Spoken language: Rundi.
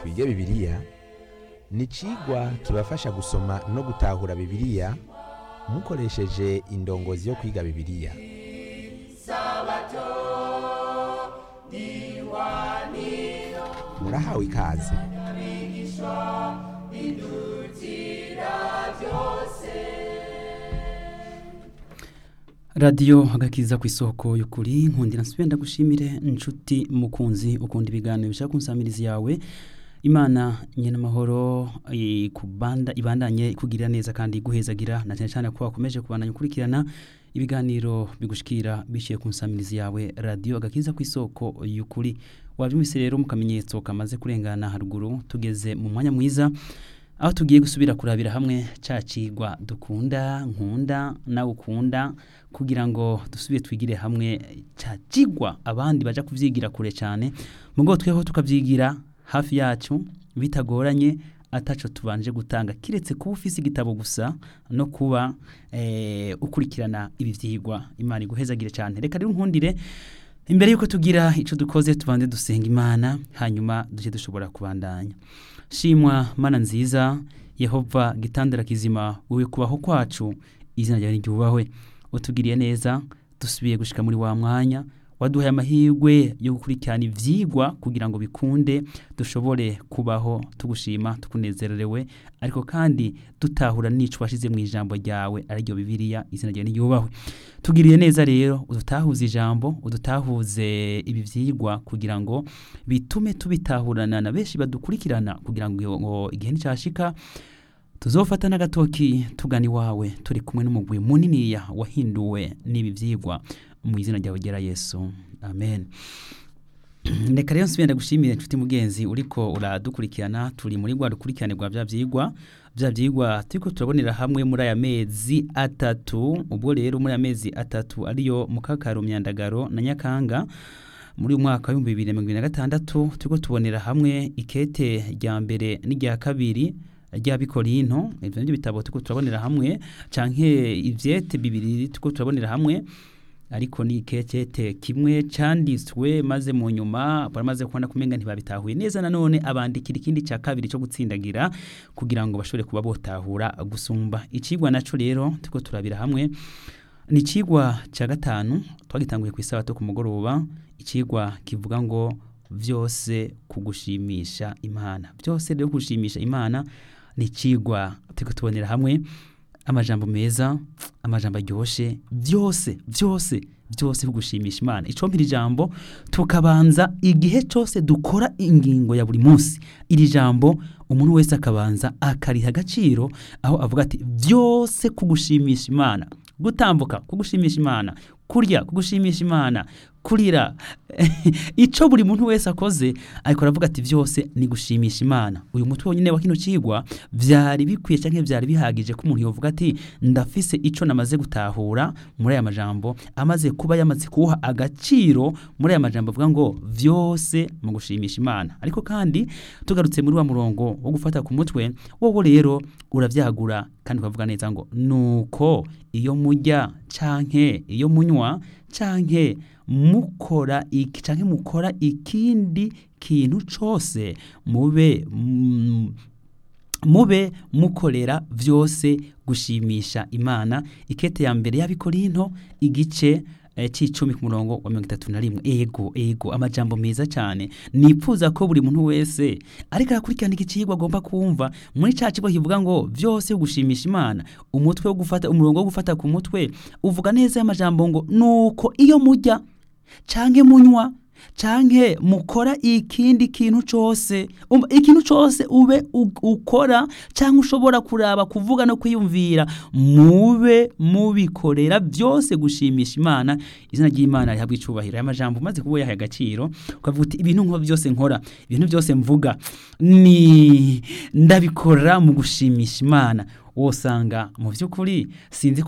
twige bibiliya ni icigwa kibafasha gusoma no gutahura bibiliya mukoresheje indongozi yo kwiga bibiliya murahawe ikaze radiyo agakiza ku isoko y'ukuri nkundira nsubira ndagushimire inshuti mukunzi ukunda ibiganiro bishaka kunsamiriza yawe imana nyine amahoro ikubanda ibandanye ikugirira neza kandi iguhezagira na cyane cyane ko wakomeje kubandanya ukurikirana ibiganiro bigushikira biciye ku nsamirizi yawe radiyo agakiza ku isoko y'ukuri wabyumvise rero mu kamenyetso kamaze kurengana haruguru tugeze mu mwanya mwiza aho tugiye gusubira kurabira hamwe cya kigwa dukunda nkunda nawe ukunda kugira ngo dusubire twigire hamwe cya kigwa abandi bajya kubyigira kure cyane mu rwego tweho tukabyigira hafi yacu bitagoranye ataco tubanje gutanga kiretse kuba ufise igitabo gusa no kuba ukurikirana ibi byigwa imana iguhezagire cyane reka rero nkundire imbere y'uko tugira icyo dukoze tubanze dusenga imana hanyuma duce dushobora kubandanya shimwa mana nziza yehova gitandara kizima wowe kubaho kwacu izina ryawe ryubahwe utugiriye neza dusubiye gushika muri wa mwanya waduhaye amahirwe yo gukurikirana ibyigwa kugira ngo bikunde dushobore kubaho tugushima tukunezerewe ariko kandi dutahura n'icyo washyize mu ijambo ryawe ariryo bibiriya izina ryawe ryubahwe tugiriye neza rero udutahuze ijambo udutahuze ibi byigwa kugira ngo bitume tubitahurana na benshi badukurikirana kugira ngo igihe nticyashika tuzofata n'agatoki tugana iwawe turi kumwe n'umugwi muniniya wahinduwe n'ibi byigwa mu izina ryawe gera yesu amen reka rero nsubira ndagushimire inshuti mugenzi uriko uradukurikirana turi muri rwa rukurikirane rwa bya byigwa bya byigwa turiko turabonera hamwe muri aya mezi atatu ubwo rero muri aya mezi atatu ariyo mukakaro myandagaro na nyakanga muri uyu mwaka w'ibihumbi bibiri na mirongo ibiri na gatandatu turiko tubonera hamwe ikete rya mbere n'irya kabiri rya bikorinto ivyo nivyo bitabo turiko turabonera hamwe canke ivyete bibiri turiko turabonera hamwe ariko ni ikecete kimwe cyanditswe maze mu nyuma baramaze kubona kumenga ntibabitahuye neza nanone abandikira ikindi cya kabiri cyo gutsindagira kugira ngo bashobore kuba botahura gusumba icigwa naco rero turiko turabira hamwe ni icigwa cya gatanu twagitanguye ku isabato ku mugoroba icigwa kivuga ngo vyose kugushimisha imana byose rero kugushimisha imana ni icigwa turiko tubonera hamwe amajambo meza amajambo aryoshe byose byose byose bigushimisha imana icombira ijambo tukabanza igihe cyose dukora ingingo ya buri munsi iri jambo umuntu wese akabanza akariha agaciro aho avuga ati byose kugushimisha imana gutambuka kugushimisha imana kurya kugushimisha imana kurira icyo buri muntu wese akoze ariko aravuga ati byose ni gushimisha imana uyu mutwe wonyine wa kino kigwa byari bikwiye cyangwa byari bihagije ko umuntu yavuga ati ndafise icyo namaze gutahura muri aya majambo amaze kuba yamaze kuwuha agaciro muri aya majambo avuga ngo byose mu gushimisha imana ariko kandi tugarutse muri wa murongo wo gufata ku mutwe wowe rero urabyagura kandi ukavuga neza ngo nuko iyo mujya canke iyo munywa canke mukora iki canke mukora ikindi kintu cose mube mm, mube mukorera vyose gushimisha imana ikete ya mbere y'abikorinto igice c'icumi ku murongo wa mirongo itatu na rimwe ego ego amajambo meza cyane nipfuza ko buri muntu wese ariko arakurikirana iki kigwa agomba kumva muri ca kigo kivuga ngo byose gushimisha imana umutwe wo gufata umurongo wo gufata ku mutwe uvuga neza y'amajambo ngo nuko iyo mujya canke munywa canke mukora ikindi kintu cose um, ikintu cose ube ukora canke ushobora kuraba kuvuga no kwiyumvira mube mubikorera byose gushimisha imana izina ry'imana rihabwa icubahiro aya majambo umaze kuba yahaye agaciro ukavuga uti ibintu nko byose nkora ibintu byose mvuga ni ndabikora mu gushimisha imana wosanga mu by'ukuri sinzi